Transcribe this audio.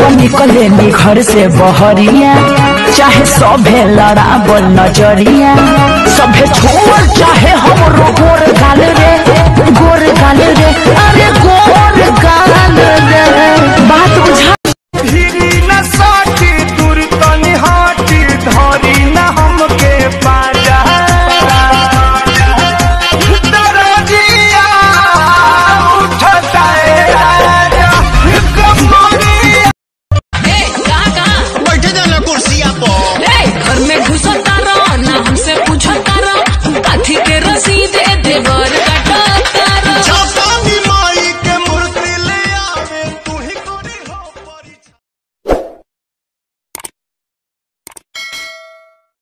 निकले नी घर से बहरिया चाहे सभे लड़ाबल नजरिया सभे छोड़ चाहे हमरो गोर गाल रे